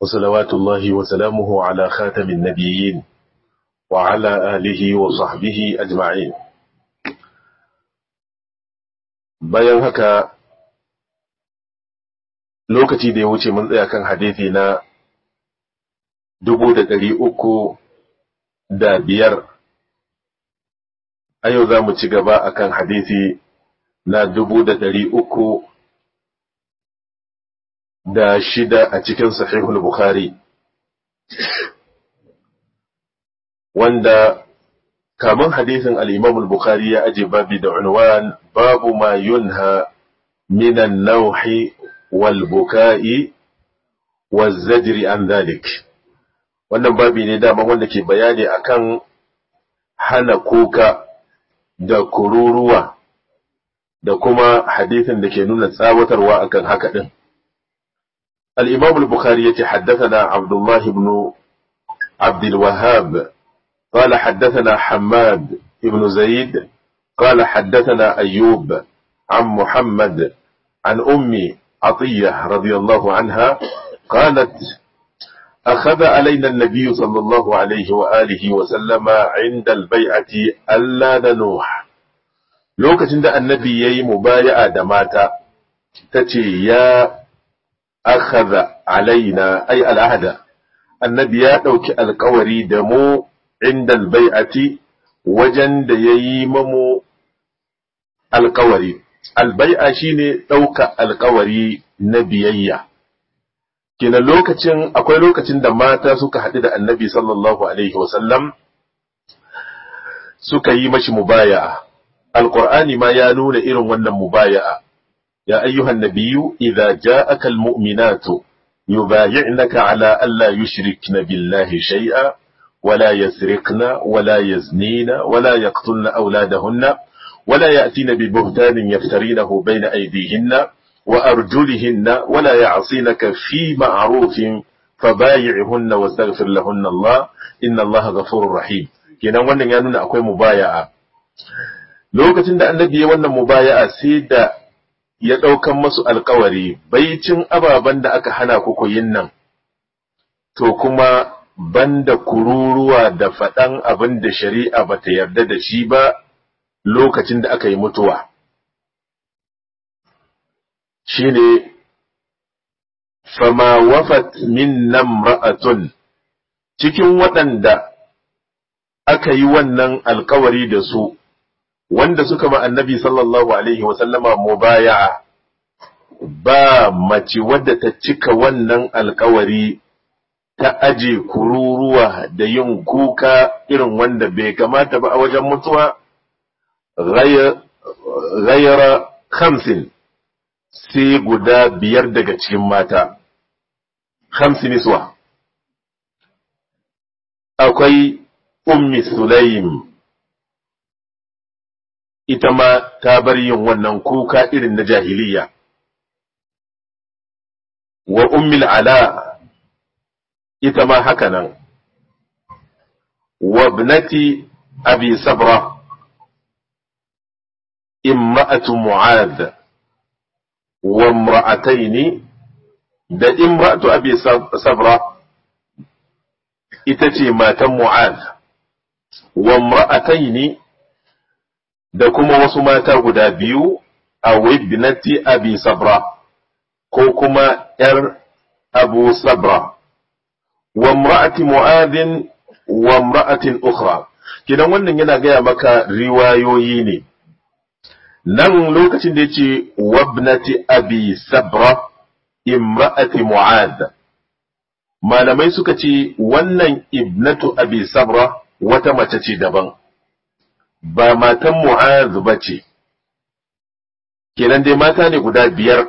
وصلوات الله وسلامه على خاتم النبيين وعلى آله وصحبه أجمعين bayan haka lokaci da ya wuce mun tsaya kan hadithi na dubu da ɗari uku da biyar a yau za mu ci gaba akan hadithi na dubu da ɗari uku da shida a cikin sahihul Bukhari wanda kamun hadisin al-Imam al-Bukhari ya aje babi da unwan babu ma yunha min an-nawhi wal buka'i waz zajri an dhalik wannan babi ne dama wanda ke bayani akan hana kuka da kururuwa da kuma hadisin da ke nuna tsawatarwa akan haka din الإمام البخاري حدثنا عبد الله بن عبد الوهاب قال حدثنا حماد بن زيد قال حدثنا أيوب عن محمد عن أمي عطية رضي الله عنها قالت أخذ علينا النبي صلى الله عليه وآله وسلم عند البيعة ألا ننوح لوكة عند النبي يي مبايعة دماتا تتي يا akhadha alaina ay al'ahda annabi ya ɗauki alkawari da mu inda albai'ati wajen da ya yi mamu alkawari albai'a shine ɗauka alkawari na biyayya kina lokacin akwai lokacin da mata suka haɗu da annabi sallallahu alaihi wasallam suka yi mashi mubaya'a alqur'ani ma ya nuna irin wannan mubaya'a يا أيها النبي إذا جاءك المؤمنات يبايعنك على ألا يشركن بالله شيئا ولا يسرقن ولا يزنين ولا يقتلن أولادهن ولا يأتين ببهتان يفترينه بين أيديهن وأرجلهن ولا يعصينك في معروف فبايعهن واستغفر لهن الله إن الله غفور رحيم kenan wannan ya nuna akwai mubaya'a lokacin da annabi ya wannan mubaya'a sai da ya ɗaukan masu alkawari baicin ababen da aka hana ku yin nan, to kuma banda kururuwa da faɗan abin da shari'a ba ta yarda da shi ba lokacin da aka yi mutuwa. Shi ne, fama wafat min nan ra'atun cikin waɗanda aka yi wannan alkawari da su. wanda suka ma annabi sallallahu alaihi wasallama mubaya'a ba mace wadda ta cika wannan alkawari ta aje kururuwa da yin kuka irin wanda bai kamata ba a wajen mutuwa ghayra khamsin sai guda biyar daga cikin mata khamsin iswa akwai ummi sulaim ita ma ta bar yin wannan kuka irin na jahiliya. Wa ummil ala ita ma haka nan, wa ibnati abi sabra imra'atu mu'adh wa imra'ataini da imra'atu abi sabra ita ce matan mu'adh wa imra'ataini da kuma wasu mata guda biyu a wibnati abi sabra ko kuma ‘yar abu sabra wa mra'ati mu'adhin wa mra'atin ukhra kidan wannan yana gaya maka riwayoyi ne nan lokacin da yace wabnati abi sabra imra'ati mu'adh malamai suka ce wannan ibnatu abi sabra wata mace ce daban ba matan Mu'az ba ce, kenan dai mata ne guda biyar,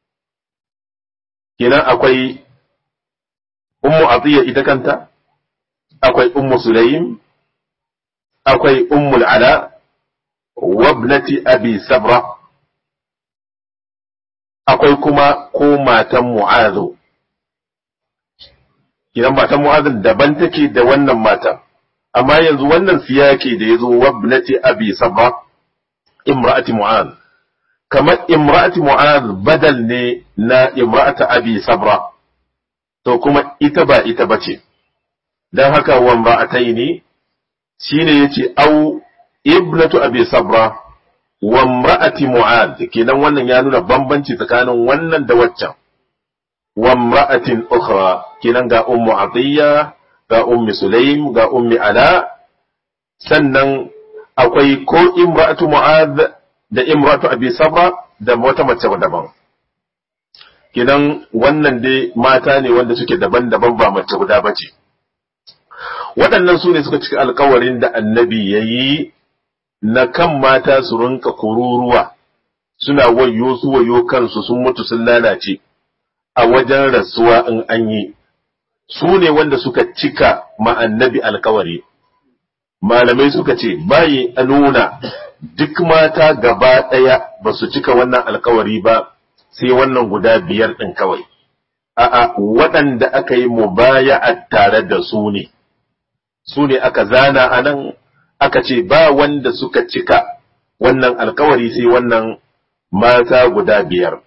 kenan akwai Ummu Atiyya ita kanta, akwai Ummu Sulaim, akwai Ummul Ala, wabnati Abi Sabra, akwai kuma ko matan Mu'azu. Kenan matan Mu'azin daban take da wannan matan. amma yanzu wannan siyaki da ya zo wabnati abi sabra imra'ati mu'az kamar imra'ati mu'az badal ne na imra'ata abi sabra to kuma ita ba ita bace dan haka wan ba ataini shine yace au ibnatu abi sabra wa imra'ati mu'ad kenan wannan ya nuna bambanci tsakanin wannan da waccan wa imra'atin ukhra kenan ga ummu atiyya ga ummi sulaim ga ummi ala sannan akwai ko imra'atu mu'ad da imra'atu abi sabra da wata mace daban kenan wannan dai mata ne wanda suke daban-daban ba mace guda bace waɗannan su ne suka cika alkawarin da annabi ya yi na kan mata su rinka kururuwa suna wayo su wayo kansu sun mutu sun lalace a wajen rasuwa in an yi su ne wanda suka cika ma annabi alkawari malamai suka ce bayi a nuna duk mata gaba ɗaya ba su cika wannan alkawari ba sai wannan guda biyar ɗin kawai a'a waɗanda aka yi mubaya'a tare da su ne su ne aka zana a nan aka ce ba wanda suka cika wannan alkawari sai wannan mata guda biyar.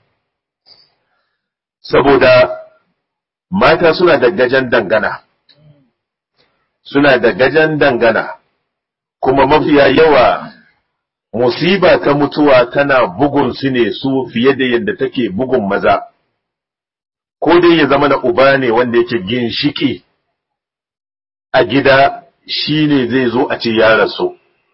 Saboda mata suna da gajen dangana, suna da gajen dangana, kuma mafiya yawa musiba ta mutuwa tana bugun su ne su fiye da yadda take bugun maza, ko dai ya zama na uba ne wanda yake ginshiki a gida shi ne zai zo a ce ya rasu.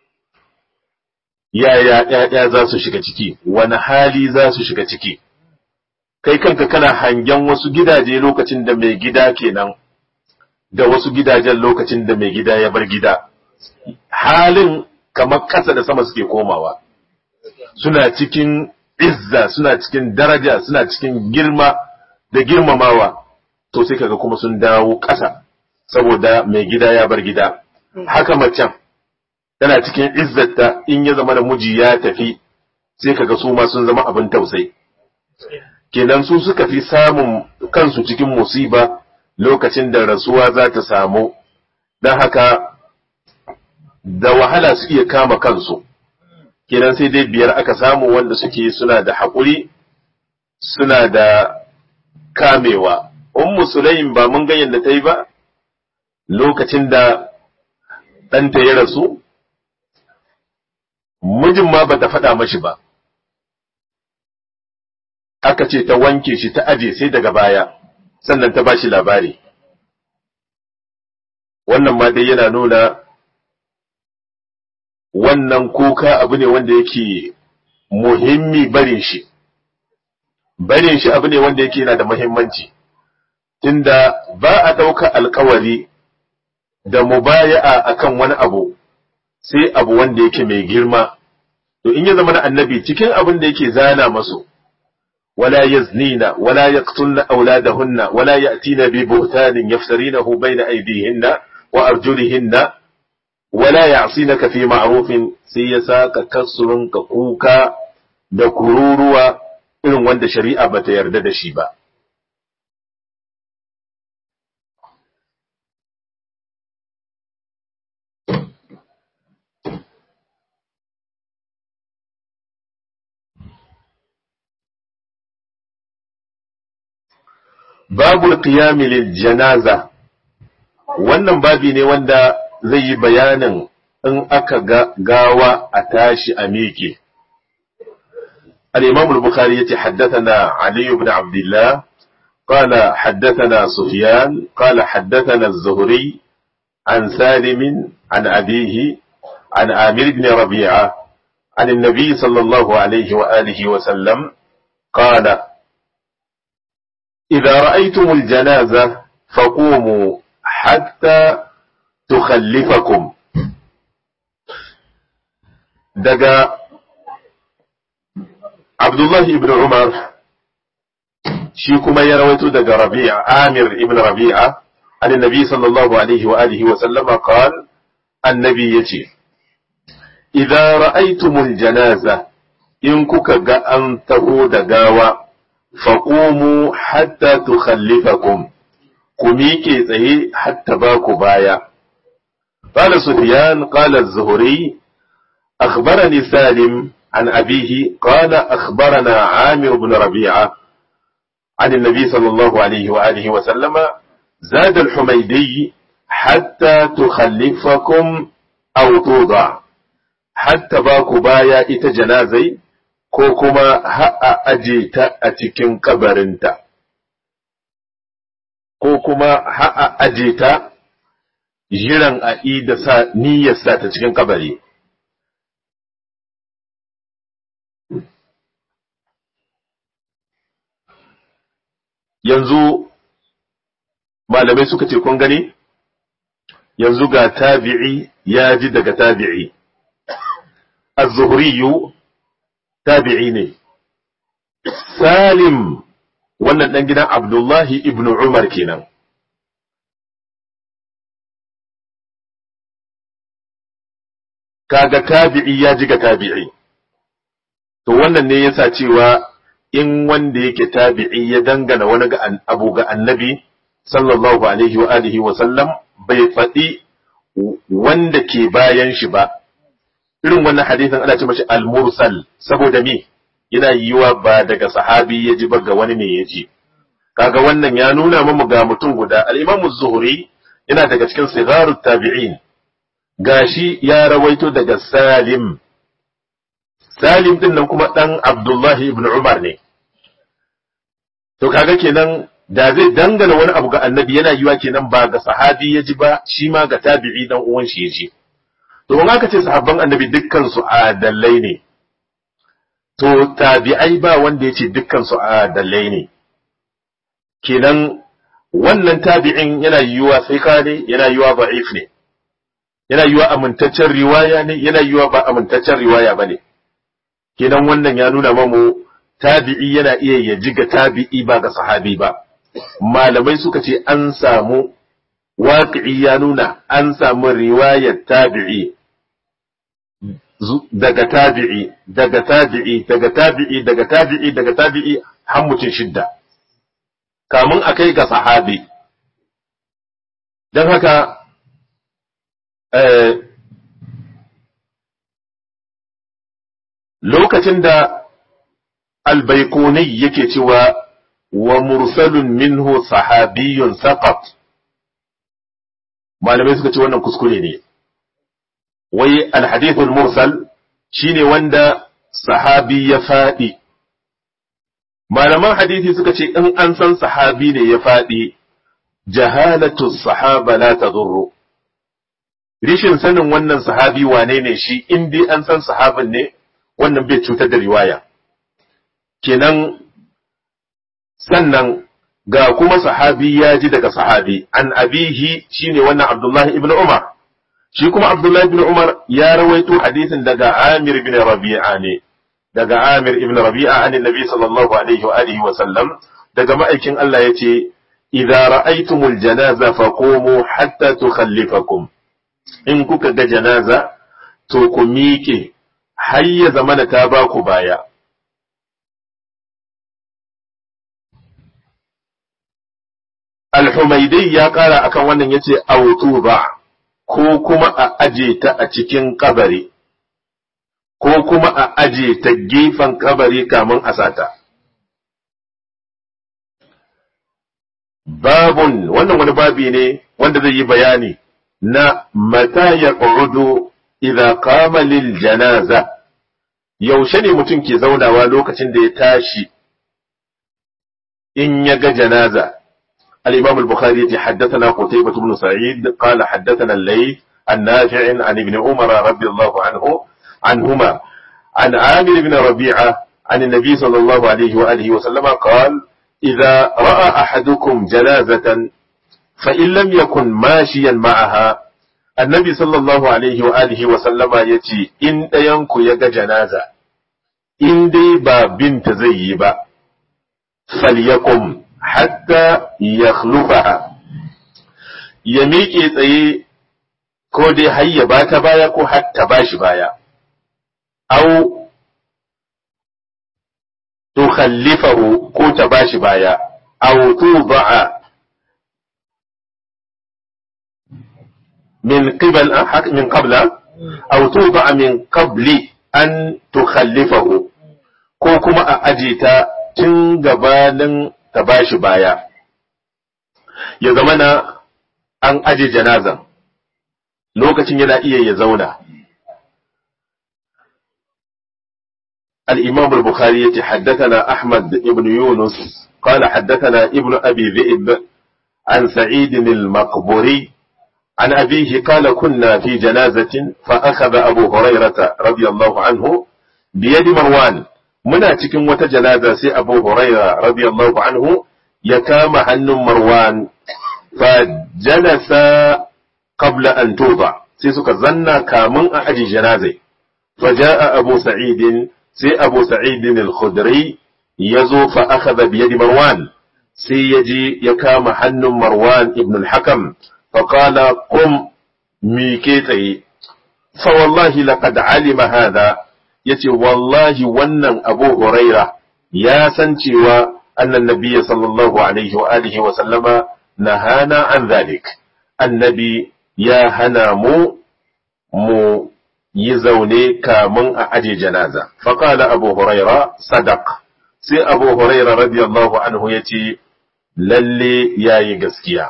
Yaya ‘ya'ya za su shiga ciki, wani hali za su shiga ciki, kai kanka kana hangen wasu gidaje lokacin da mai gida kenan, da wasu gidajen lokacin da mai gida ya bar gida. Halin kamar ƙasa da sama suke komawa, suna cikin izza, suna cikin daraja, suna cikin girma da girmamawa, to sai kaga kuma sun dawo ƙasa. saboda mai gida ya bar gida haka macen tana cikin izzata in ya zama da miji ya tafi sai kaga su ma sun zama abin tausayi kenan su suka fi samun kansu cikin musiba lokacin da rasuwa za ta samu don haka da wahala su iya kama kansu kenan sai dai biyar aka samu wanda suke suna da haƙuri suna da kamewa ummu sulaim ba mun ga yadda ta yi ba lokacin da ɗanta ya rasu, mijin ma ba ta faɗa mashi ba, aka ce ta wanke shi ta aje sai daga baya, sannan ta ba shi labari. Wannan ma dai yana nuna wannan kuka abu ne wanda yake muhimmi barin shi, barin shi abu ne wanda yake yana da muhimmanci, tunda ba a ɗauka alkawari da mubaya'a akan wani abu sai abu wanda yake mai girma to in ya zama na annabi cikin abin da yake zana masu wala yaznina wala yaqtulna auladahunna wala ya'tina bi buhtanin yaftarinahu bayna aydihinna wa arjulihinna wala ya'sinaka fi ma'rufin sai ya saka kasurun ka kuka da kururuwa irin wanda shari'a bata yarda da shi ba babul qiyami lil janaza wannan babi ne wanda zai yi bayanin in aka ga gawa a tashi a miƙe الإمام البخاري يتي حدثنا علي بن عبد الله قال حدثنا سفيان قال حدثنا الزهري عن سالم عن أبيه عن عامر بن ربيعة عن النبي صلى الله عليه وآله وسلم قال إذا رأيتم الجنازة فقوموا حتى تخلفكم دقا عبد الله بن عمر شيكما يرويت دقا ربيع عامر ابن ربيعة عن النبي صلى الله عليه وآله وسلم قال النبي يتي إذا رأيتم الجنازة إن كك أن تهود قاوى faƙumu hatta tukhallifakum ku miƙe tsaye hatta ba ku baya. Ƙala Sufyan ƙala Zuhuri, أخبرني سالم عن أبيه قال أخبرنا عامر بن ربيعة عن النبي صلى الله عليه وآله وسلم زاد الحميدي حتى تخلفكم أو توضع حتى باكو بايا إتا جنازي كوكما ها أجيت أتكين قبرنت كوكما ها أجيت jiran a ida sa niyyarsa ta cikin kabari. Yanzu malamai suka ce kun gani? Yanzu ga tabi'i ya ji daga tabi'i. Az-Zuhriyu tabi'i ne. Salim wannan ɗan gidan Abdullahi ibn Umar kenan. kaga tabi'i ya ji ga tabi'i to wannan ne yasa cewa in wanda yake tabi'i ya dangana wani ga abu ga annabi sallallahu alaihi wa alihi wa sallam bai faɗi wanda ke bayan shi ba irin wannan hadisin ana ce mashi al-mursal saboda me yana yiwa ba daga sahabi ya ji ba ga wani ne ya ji kaga wannan ya nuna mamu ga mutum guda al-imam az-zuhri yana daga cikin sigarut tabi'in gashi ya rawaito daga Salim, Salim din nan kuma ɗan Abdullahi ibn Umar ne. To kaga kenan da zai dangana wani abu ga annabi yana yiwa kenan ba ga sahabi ya ji ba shi ma ga tabi'i dan uwan shi ya ji. To in aka ce sahabban annabi dukkan su adalai ne. To tabi'ai ba wanda ya ce dukkan su adalai ne. Kenan wannan tabi'in yana yiwa sai ne yana yiwa ba'if ne. yana yiwa amintaccen riwaya ne yana yiwa ba amintaccen riwaya ba ne kenan wannan ya nuna mamu tabi'i yana iya ya ji ga tabi'i ba ga sahabi ba malamai suka ce an samu waƙi'i ya nuna an samu riwayar tabi'i daga tabi'i daga tabi'i daga tabi'i daga tabi'i daga tabi'i har mutum shidda kamun a kai ga sahabi don haka lokacin da albaikuni yake cewa wa mursalun minhu sahabiyun saqat malamai suka ce wannan kuskure ne wai alhadithul mursal shine wanda sahabi ya faɗi malaman hadithi suka ce in an san sahabi ne ya faɗi jahalatu sahaba la tadurru rishin sanin wannan sahabi wane ne shi in dai an san sahabin ne wannan bai cutar da riwaya kenan sannan ga kuma sahabi ya ji daga sahabi an abihi shine wannan abdullahi ibn umar shi kuma abdullahi ibn umar ya rawaito hadisin daga amir ibn rabi'a ne daga amir ibn rabi'a an nabi sallallahu alaihi wa alihi wa sallam daga ma'aikin Allah yace idza ra'aytumul janaza faqumu hatta tukhallifakum in kuka ga janaza to ku miƙe har ya zamana ta ba ku baya. Al-Humaidai ya ƙara akan wannan ya ce, Autu ba, ko kuma a aje ta a cikin kabari, ko kuma a aje ta gefen kabari kamun a sata. Babun, wannan wani babi ne wanda zai yi bayani. na mata ya ƙudu idza qama lil janaza yaushe ne mutum ke zaunawa lokacin da ya tashi in ya ga janaza al-imam al-bukhari yace haddathana qutaybah ibn sa'id qala haddathana al-layth an nafi' an ibn umar radiyallahu anhu anhuma an amir ibn rabi'a عن النبي صلى الله عليه وآله وسلم قال إذا رأى أحدكم جنازة فإن لم يكن ماشيا معها النبي صلى الله عليه وآله وسلم يتي إن ينكو يغا جنازة إن دي با بنت زي با فليقم حتى يخلفها يميكي تsaye ko dai har ya ba ta baya ko har ta ba shi baya au tukhallifahu ko ta ba shi baya au tuda'a من قبل من قبل أو توضع من قبل أن تخلفه ko kuma a aje ta tun gabanin ta bashi baya ya zama na an aje janazan lokacin yana iya ya zauna الإمام البخاري يتحدثنا أحمد بن يونس قال حدثنا ابن أبي ذئب عن سعيد المقبوري عن أبيه قال كنا في جنازة فأخذ أبو هريرة رضي الله عنه بيد مروان منا cikin wata janaza sai Abu Huraira radiyallahu anhu ya kama hannun Marwan fa jalasa qabla an tuba sai suka zanna kamun a aji janazai fa jaa Abu Sa'id sai Abu Sa'id al-Khudri yazo fa akhadha bi yadi Marwan sai yaji ya kama hannun Marwan ibn al-Hakam fa qala qum mike tsaye fa wallahi laqad alima hadha yace wallahi wannan Abu Huraira ya san cewa annan nabiyyi sallallahu alaihi wa alihi wa sallama nahana an zalik annabi ya hana mu mu yi zaune kamun a aje janaza faqala Abu Huraira sadaq sai Abu Huraira radiyallahu anhu yace lalle yayi gaskiya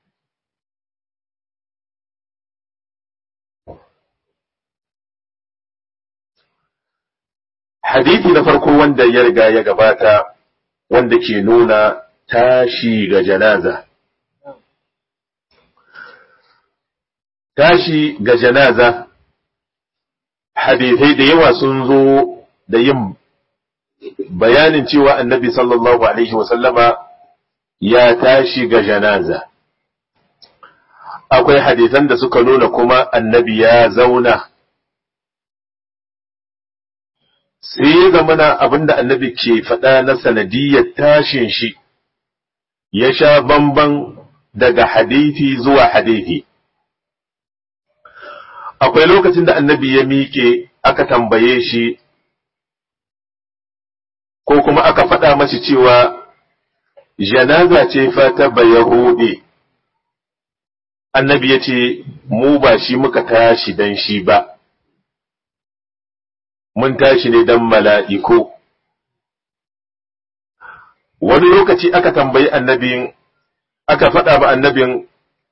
hadithi na farko wanda ya riga ya gabata wanda ke nuna tashi ga janaza tashi ga janaza hadithai da yawa sun zo da yin bayanin cewa annabi sallallahu alaihi wasallama ya tashi ga janaza akwai hadithan da suka nuna kuma annabi ya zauna sai ya zamana abinda annabi ke faɗa na sanadiyyar tashin shi ya sha bamban daga hadithi zuwa hadithi. Akwai lokacin da annabi ya miƙe aka tambaye shi, ko kuma aka faɗa mashi cewa janaza ce fata ba Yahudi. Annabi ya ce, Mu ba shi muka tashi dan shi ba. mun tashi ne don mala'iku. Wani lokaci aka tambayi annabin, aka faɗa ba annabin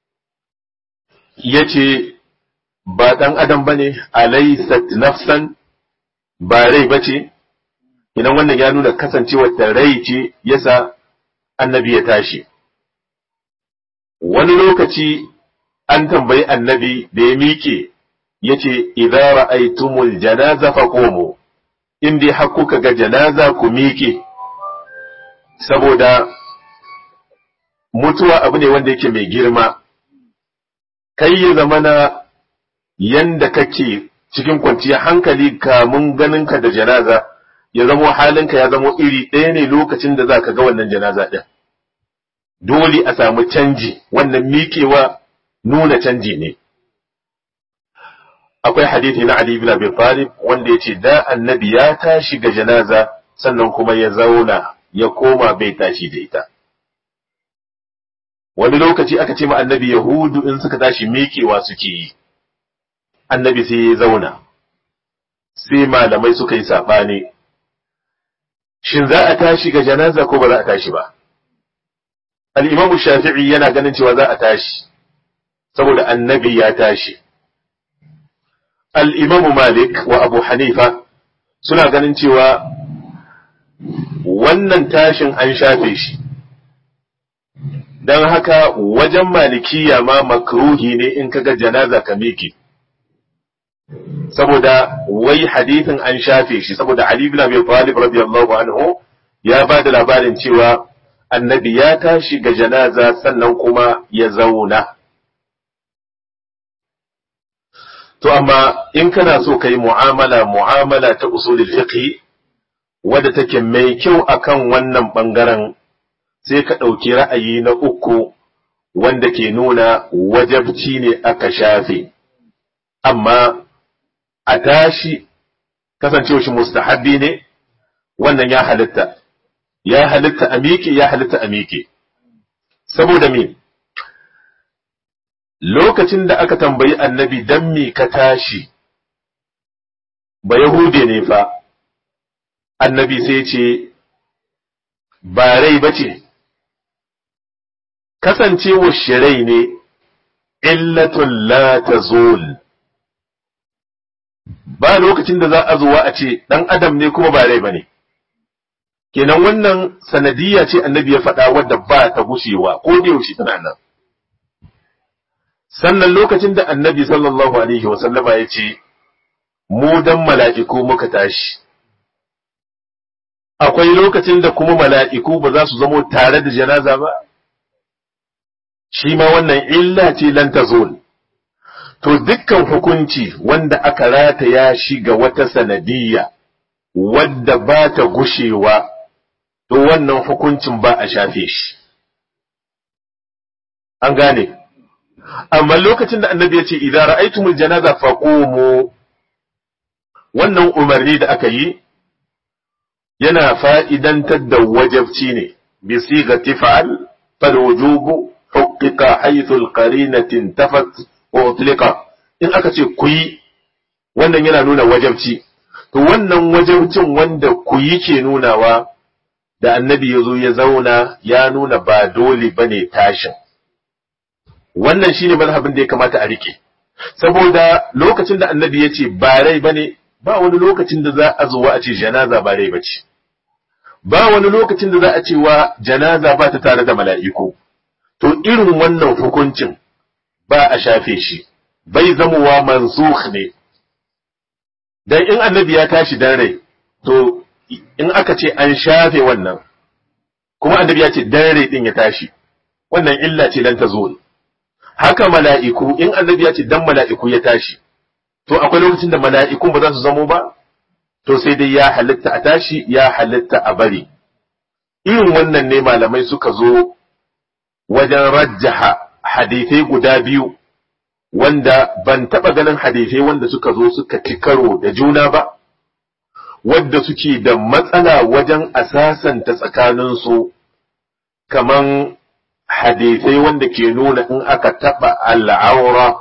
ya ce, Ba ɗan adam ba ne, alaisat nafsan, ba rai ba ce, idan wannan ya nuna kasancewar ta rai ce yasa annabi ya tashi. Wani lokaci an tambayi annabi da ya miƙe yace idza ra'aytumul janaza faqumu in dai har kuka ga janaza ku miƙe saboda mutuwa abu ne wanda yake mai girma kai ya zamana yanda kake cikin kwanciyar hankali kamun ganinka da janaza ya zamo halinka ya zamo iri ɗaya ne lokacin da za ka ga wannan janaza ɗin dole a samu canji wannan miƙewa nuna canji ne akwai hadithi na Ali ibn Abi Talib wanda yace da annabi ya tashi ga janaza sannan kuma ya zauna ya koma bai tashi da ita wani lokaci aka ce ma annabi yahudu in suka tashi miƙewa suke yi annabi sai ya zauna sai malamai suka yi saɓani shin za a tashi ga janaza ko ba za a tashi ba al-imam shafi'i yana ganin cewa za a tashi saboda annabi ya tashi al'imamu Malik wa Abu Hanifa suna ganin cewa wannan tashin an shafe shi, don haka wajen malikiya ma makruhi ne in kaga janaza ka miki. Saboda wai hadithin an shafe shi, saboda Ali bin Abi Talib radiyallahu anhu ya ba da labarin cewa annabi ya tashi ga janaza sannan kuma ya zauna. To amma in kana so ka yi mu'amala mu'amala ta usulul fiqh wadda take mai kyau akan wannan ɓangaren sai ka ɗauki ra'ayi na uku wanda ke nuna wajabci ne aka shafe, amma a tashi kasancewa shi mustahabbi ne wannan ya halitta, ya halitta a miƙe ya halitta a miƙe. Saboda me? lokacin da aka tambayi annabi dan me ka tashi ba Yahude ne fa annabi sai ce ba rai ba ce kasancewa shirai ne illatun la tazul ba lokacin da za a zuwa a ce ɗan adam ne kuma ba rai ba ne kenan wannan sanadiyya ce annabi ya faɗa wadda ba ta gushewa ko da yaushe tana nan sannan lokacin da annabi sallallahu alaihi wasallama ya ce mu dan mala'iku muka tashi akwai lokacin da kuma mala'iku ba za su zamo tare da janaza ba shi ma wannan illa ce lan tazul to dukkan hukunci wanda aka rataya shi ga wata sanadiyya wadda ba ta gushewa to wannan hukuncin ba a shafe shi an gane amma lokacin da annabi ya ce idan ra'aytumul janaza faqumu wannan umarni da aka yi yana fa'idantar da wajabci ne bi sigati fa'al fal wujubu hukika haythu al-qarinati tafat wa utlika in aka ce ku yi wannan yana nuna wajabci to wannan wajabcin wanda ku yi ke nunawa da annabi ya zo ya zauna ya nuna ba dole bane tashin wannan shine mazhabin da ya kamata a rike saboda lokacin da annabi ya ce ba rai bane ba wani lokacin da za a zuwa a ce janaza ba rai bace ba wani lokacin da za a ce wa janaza ba ta tare da mala'iku to irin wannan hukuncin ba a shafe shi bai zamowa mansukh ne dan in annabi ya tashi dan rai to in aka ce an shafe wannan kuma annabi ya ce dan rai din ya tashi wannan illa ce dan ta zo haka mala'iku in annabi ya ce dan mala'iku ya tashi to akwai lokacin da mala'ikun ba za su zamo ba to sai dai ya halitta a tashi ya halitta a bari irin wannan ne malamai suka zo wajen rajjaha hadithai guda biyu wanda ban taɓa ganin hadithai wanda suka zo suka ci karo da juna ba wadda suke da matsala wajen asasanta tsakaninsu kaman hadithai wanda ke nuna in aka taɓa al'aura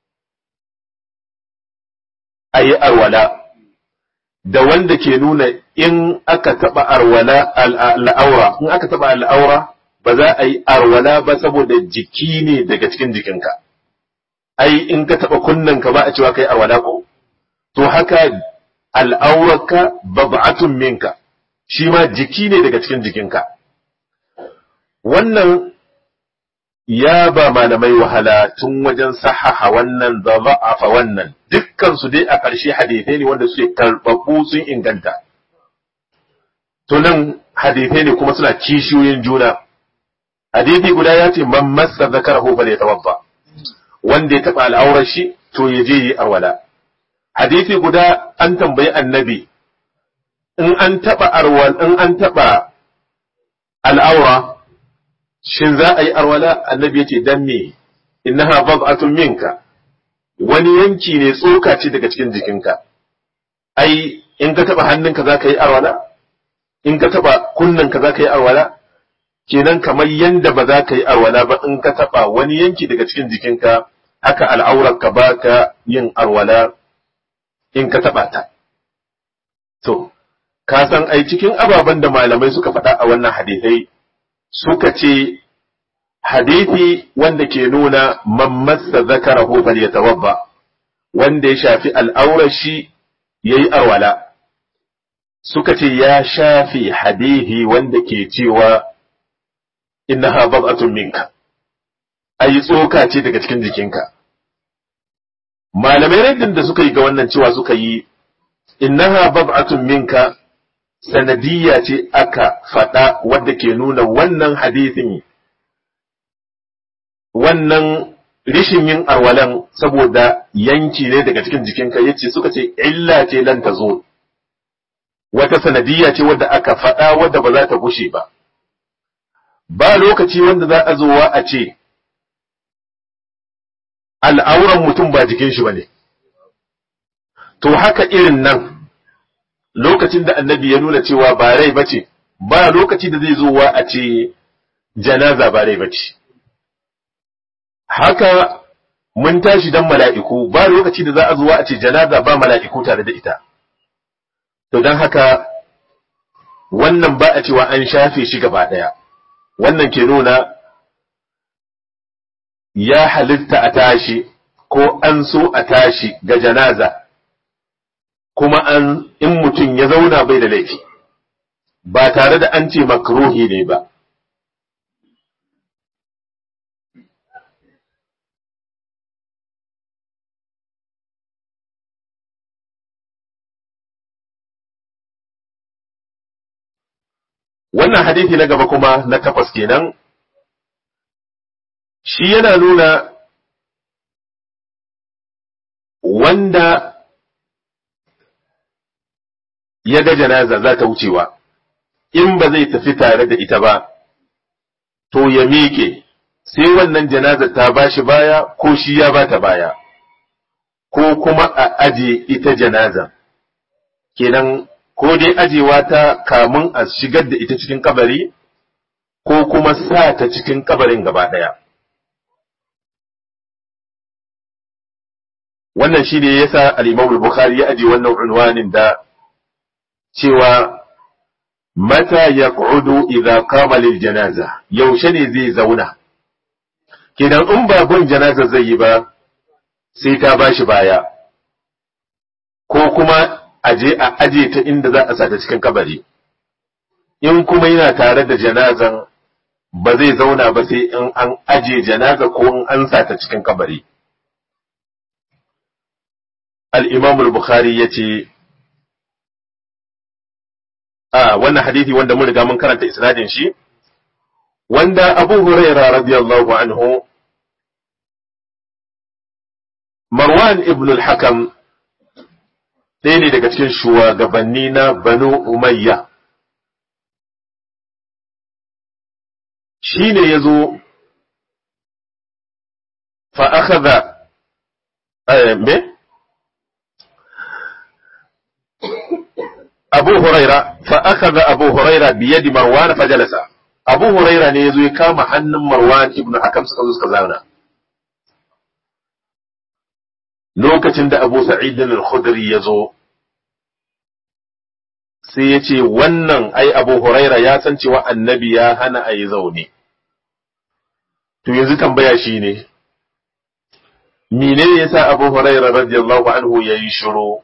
a yi arwala da wanda ke nuna in aka taɓa arwala al'aura in aka taɓa al'aura ba za a yi arwala ba saboda jiki ne daga cikin jikinka ai in ka taɓa kunnanka ba a cewa kai arwala ko to haka al'aurarka bab'atun minka shi ma jiki ne daga cikin jikinka wannan ya ba malamai wahala tun wajen sahaha wannan da za'afa wannan dukkan su dai a ƙarshe hadithai ne wanda suke karɓaɓɓu sun inganta to nan hadithai ne kuma suna kishiyoyin juna hadithi guda ya ce man massa zakarahu fa yatawadda wanda ya taɓa al'aurar shi to ya je yi arwala hadithi guda an tambayi annabi in an taɓa arwal in an taɓa al'aura shin za a yi arwala annabi ya ce dan me innaha bad'atun minka wani yanki ne tsoka ce daga cikin jikinka ai in ka taba hannunka za ka yi arwala in ka taba kunnanka za ka yi arwala kenan kamar yanda ba za ka yi arwala ba in ka taba wani yanki daga cikin jikinka haka al'aurarka ba ka yin arwala in ka taba ta to ka san ai cikin ababen da malamai suka faɗa a wannan hadithai suka ce hadithi wanda ke nuna man massa zakarahu falyatawadda wanda ya shafi al'aurar shi yayi arwala suka ce ya shafi hadithi wanda ke cewa innaha bad'atun minka ai tsoka ce daga cikin jikinka malamai raddin da suka yi ga wannan cewa suka yi innaha bad'atun minka sanadiyya ce aka faɗa wadda ke nuna wannan hadithin wannan rishin yin arwalan saboda yanki ne daga cikin jikinka yace suka ce illa ce lan ta zo wata sanadiyya ce wadda aka faɗa wadda ba za ta gushe ba ba lokaci wanda za a zowa a ce al'auran mutum ba jikin shi ba ne to haka irin nan lokacin da annabi ya nuna cewa ba rai bace ba lokaci da zai zowa a ce janaza ba rai bace haka mun tashi dan mala'iku ba lokaci da za a zuwa a ce janaza ba mala'iku tare da ita to don haka wannan ba a cewa an shafe shi gaba ɗaya wannan ke nuna ya halitta a tashi ko an so a tashi ga janaza kuma an in mutum ya zauna bai da laifi ba tare da an ce makruhi ne ba wannan hadithi na gaba kuma na takwas kenan shi yana nuna wanda ya ga janaza za ta wucewa in ba zai tafi tare da ita ba to ya miƙe sai wannan janaza ta ba shi baya ko shi ya ba ta baya ko kuma a aje ita janaza kenan ko dai ajewa ta kamun a shigar da ita cikin kabari ko kuma sa ta cikin kabarin gaba ɗaya. Wannan shi ne yasa al-Imam Bukhari ya aje wannan unwanin da cewa mata ya idza qama lil janaza yaushe ne zai zauna kenan in ba bin janaza zai yi ba sai ta bashi baya ko kuma aje a aje ta inda za a sata cikin kabari in kuma yana tare da janazan ba zai zauna ba sai in an aje janaza ko in an sata cikin kabari al-imam al-bukhari yace a wannan hadisi wanda mun riga mun karanta isnadin shi wanda abu huraira radiyallahu anhu marwan ibn al-hakam ɗaya ne daga cikin shugabanni na Banu Umayya. Shi ne ya zo fa'akaza, me? Abu Huraira, fa'akaza Abu Huraira biye di Marwan fajalasa. Abu Huraira ne ya zo ya kama hannun Marwan ibn Hakam suka zo suka zauna. lokacin da Abu Sa'id al-Khudri ya zo sai ya ce wannan ai Abu Huraira ya san cewa annabi ya hana a yi zaune. To yanzu tambaya shi ne, mene ya sa Abu Huraira radiyallahu anhu ya yi shiro?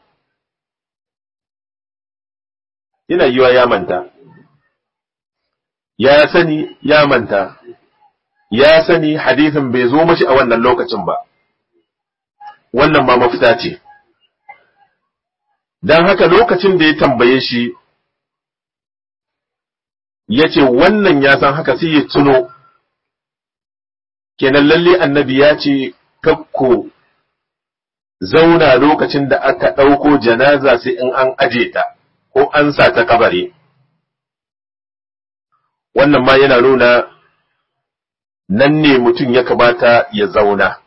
Yana yiwa ya manta, ya sani ya manta, ya sani hadithin bai zo mashi a wannan lokacin ba. wannan ma mafita ce. Don haka lokacin da ya tambaye shi, ya ce wannan ya san haka sai ya tuno, kenan lalle annabi ya ce, kakko zauna lokacin da aka ɗauko janaza sai in an aje ta, ko an sa ta kabari. Wannan ma yana nuna nan ne mutum ya kamata ya zauna.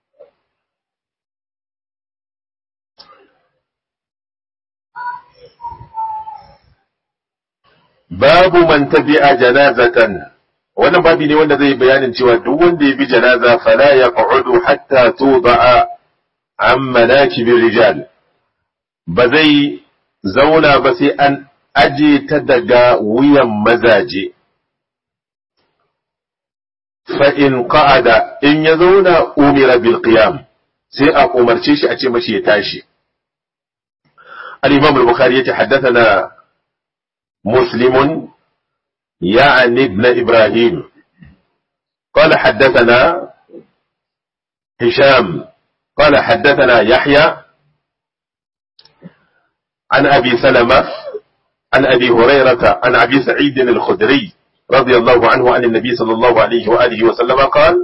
babu man tabi'a janazatan wannan babi ne wanda zai bayanin cewa duk wanda ya bi janaza fala yaq'udu hatta tuda'a an manakibir rijal ba zai zauna ba sai an aje ta daga wuyan mazaje fa in qa'ada in ya zauna umira bil qiyam sai a umarce shi a ce mashi ya tashi al-imam al-bukhari ya tahaddathana مسلم يعني ابن إبراهيم قال حدثنا هشام قال حدثنا يحيى عن أبي سلمة عن أبي هريرة عن أبي سعيد الخدري رضي الله عنه عن النبي صلى الله عليه وآله وسلم قال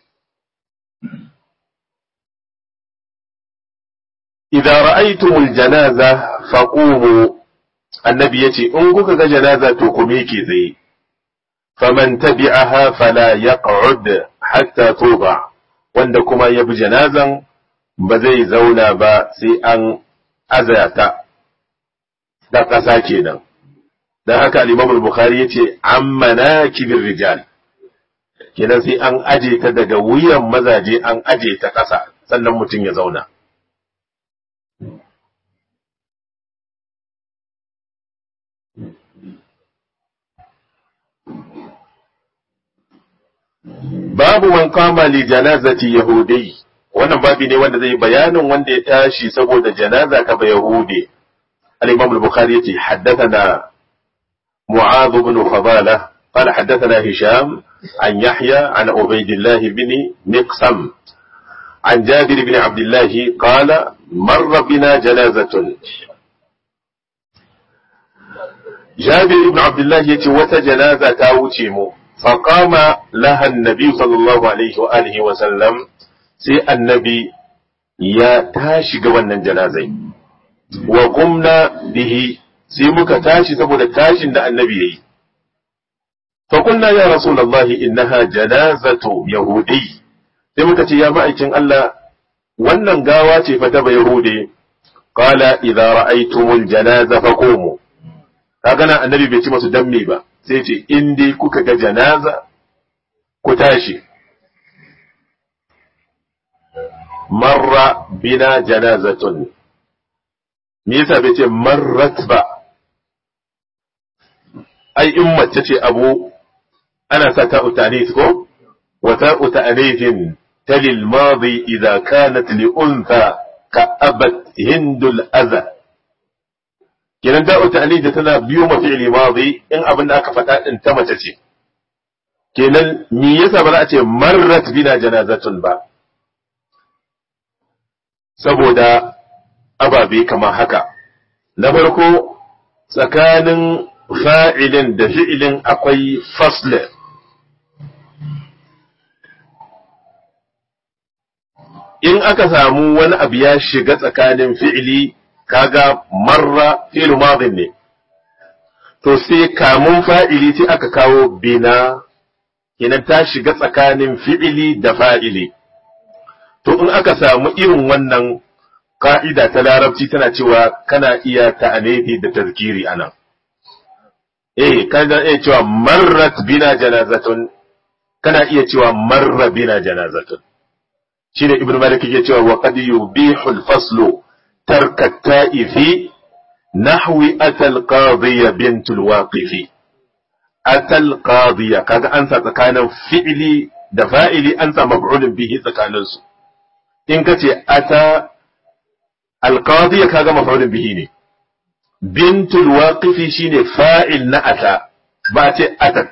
إذا رأيتم الجنازة فقوموا annabi ya ce in kuka ga janaza to ku miƙe tsaye faman tabi'aha fala yaq'ud hatta tuba wanda kuma ya bi janazan ba zai zauna ba sai an azata da ƙasa kenan dan haka al-Imam al-Bukhari yace amma kibir rijal kenan sai an aje ta daga wuyan mazaje an aje ta ƙasa sannan mutum ya zauna babu man kama li janazati yahudi wannan babi ne wanda zai bayanin wanda ya tashi saboda janaza ta ba yahudi al-imam al-bukhari yace haddathana mu'adh ibn fadala قال حدثنا هشام عن يحيى عن عبيد الله بن مقسم عن جابر بن عبد الله قال مر بنا جنازة جابر بن عبد الله يتي وتجنازة تاوتيمو فقام لها النبي صلى الله عليه وآله وسلم سي النبي يا تاشي قوانا جنازي وقمنا به سي مكا تاشي سبو تاشي دا النبي فقلنا يا رسول الله إنها جنازة يهودي sai muka ce ya ma'aikin Allah wannan gawa ce fa ta bai hude qala idza ra'aytumul janaza faqumu kaga nan annabi bai ci masu dammi ba sai ce in dai kuka ga janaza ku tashi marra bina janazatun me yasa bai ce marrat ba ai in mace ce abu ana sa ta utanis ko wa ta utanishin تلي الماضي إذا كانت لأنثى كأبت هند الأذى kenan da'u ta'lid tana biyo ma fi'li madi in abin da aka faɗa din ta mace ce kenan me yasa ba za a ce marrat bina janazatun ba saboda ababe kamar haka na farko tsakanin fa'ilin da fi'ilin akwai fasle in aka samu wani abu ya shiga tsakanin fi'ili kaga marra fi'il madin ne to sai kamun fa'ili sai aka kawo bina kenan ta shiga tsakanin fi'ili da fa'ili to in aka samu irin wannan ka'ida ta larabci tana cewa kana iya ta'anifi da tazkiri anan eh kana iya cewa marrat bina janazatun kana iya cewa marra bina janazatun shine ibnu malik yake cewa wa qad yubihu al-faslu tarka ta'ifi nahwi atal qadiya bint al-waqifi atal qadiya kaga an sa tsakanin fi'li da fa'ili an sa maf'ulun bihi tsakanin su in kace ata al-qadiya kaga maf'ulun bihi ne bint al-waqifi shine fa'il na ata ba ce atat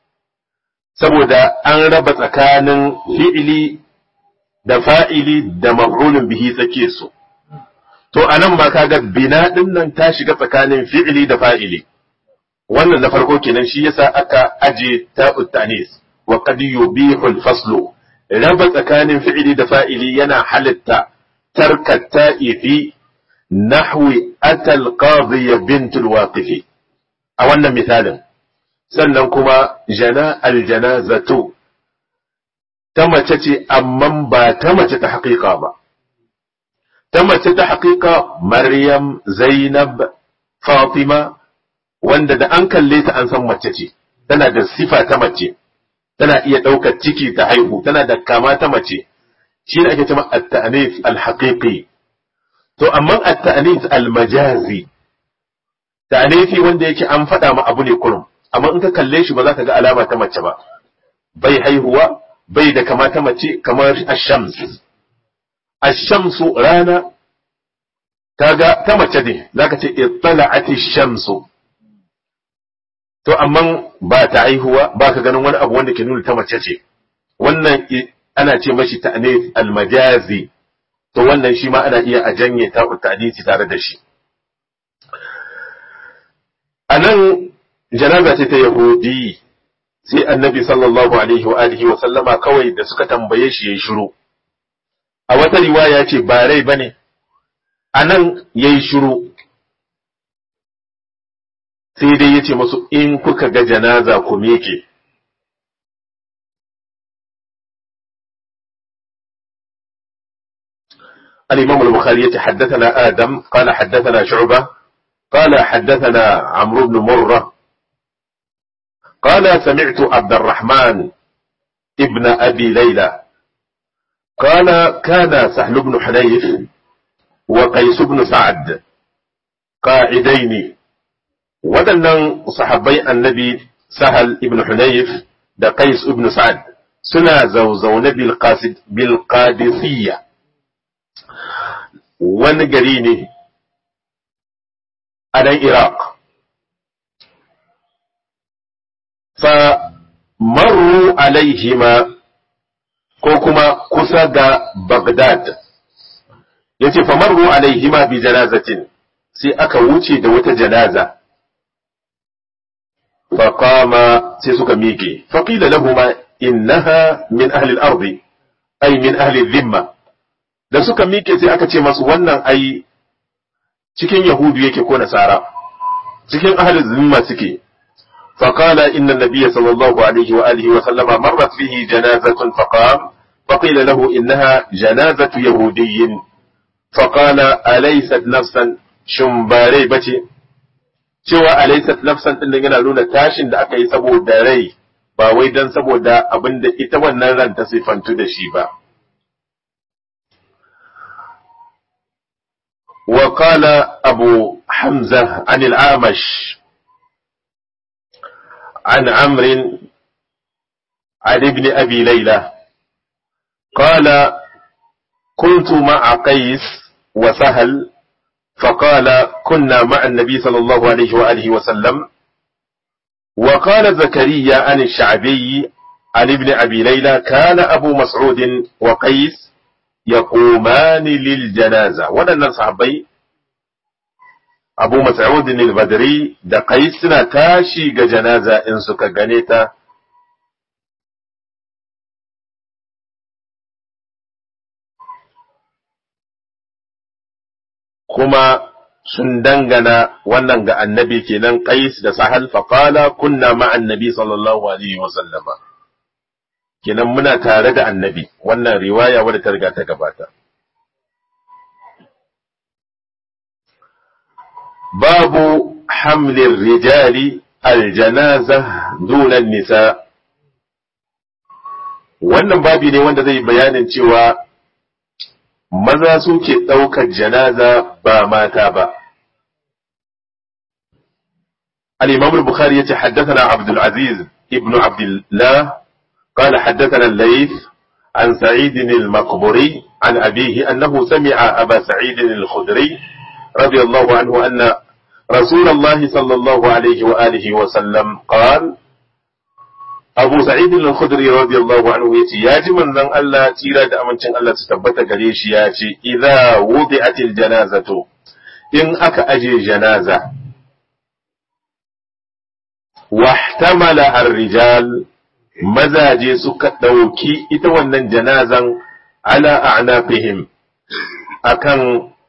saboda an raba tsakanin fi'ili da fa'ili da maf'ulun bihi tsake su. To, a nan ba kaga bina ɗin nan ta shiga tsakanin fi'ili da fa'ili. Wannan na farko kenan shi yasa aka aje ta utanis wa qad yubihul faslu raba tsakanin fi'ili da fa'ili yana halitta tarka ta'ifi nahwi atal qadhiya bintul waqifi a wannan misalin sannan kuma jana al janazatu ta mace ce amma ba ta mace ta haƙiƙa ba. Ta mace ta haƙiƙa Maryam, Zainab, Fatima, wanda da an kalle ta an san mace ce, tana da sifa ta mace, tana iya ɗaukar ciki ta haihu, tana da kama ta mace, shi ne ake cewa at-ta'anif al-haqiqi. To, amma at-ta'anif al-majazi, ta'anifi wanda yake an faɗa ma abu ne kurum, amma in ka kalle shi ba za ka ga alama ta mace ba, bai haihuwa, bai da kamata mace kamar ashams ashamsu rana kaga ta mace ne zaka ce ittala'ati shamsu to amma ba ta aihuwa ba ka ganin wani abu wanda ke nuna ta mace ce wannan ana ce mashi ta'nif almajazi to wannan shi ma ana iya a janye ta ta'nisi tare da shi anan janaza ce ta yahudi sai annabi sallallahu alaihi wa alihi wa sallama kawai da suka tambaye shi yayi shiru a wata riwaya ce ba rai bane anan yayi shiru sai dai yace musu in kuka ga janaza ku meke الإمام البخاري يتحدثنا آدم قال حدثنا شعبة قال حدثنا عمرو بن مرة قال سمعت عبد الرحمن ابن أبي ليلى قال كان سهل بن حنيف وقيس بن سعد قاعدين waɗannan sahabbai annabi sahal ibn hunayf da qais ibn sa'ad suna zauzaune bilqadisiyya wani gari ne a nan Iraq. Fa marru alaihima ko kuma kusa da Baghdad. Ya ce, fa marru alaihima bi janazatin sai aka wuce da wata janaza. Faƙama sai suka miƙe, faƙila lahuma innaha min ahli al-ardi ay min ahli dhimma da suka miƙe sai aka ce masu wannan ai cikin yahudu yake ko nasara cikin ahli dhimma suke فقال إن النبي صلى الله عليه وآله وسلم مرت فيه جنازة فقام فقيل له إنها جنازة يهودي فقال أليست نفسا شمباري بتي cewa alaysat nafsan din yana nuna tashin da aka yi saboda rai ba wai dan saboda abin da ita wannan ran ta sifantu da shi ba wa qala abu hamza an al-amash an amr عن ابن أبي ليلى قال كنت مع قيس وسهل فقال كنا مع النبي صلى الله عليه وآله وسلم وقال زكريا عن الشعبي عن ابن أبي ليلى كان أبو مسعود وقيس يقومان للجنازة ولن صحابي أبو مسعود البدري da قيس suna tashi ga janaza in suka gane ta kuma sun dangana wannan ga annabi kenan qais da sahal faqala kunna ma annabi sallallahu alaihi wa sallama kenan muna tare da annabi wannan riwaya wadda ta riga ta gabata babu hamlin rijali aljanaza dunan nisa wannan babi ne wanda zai bayanin cewa maza suke ɗaukar janaza ba mata ba. الإمام البخاري يتحدثنا عبد العزيز ابن عبد الله قال حدثنا الليث عن سعيد المقبري عن أبيه أنه سمع أبا سعيد الخدري رضي الله عنه أن رسول الله صلى الله عليه وآله وسلم قال Abu Sa'id al-Khudri radiyallahu anhu yace ya ji manzon Allah tira da amincin Allah su tabbata gare shi ya ce idza wudi'atil janazatu in aka aje janaza wahtamala ar-rijal mazaje suka dauki ita wannan janazan ala a'naqihim akan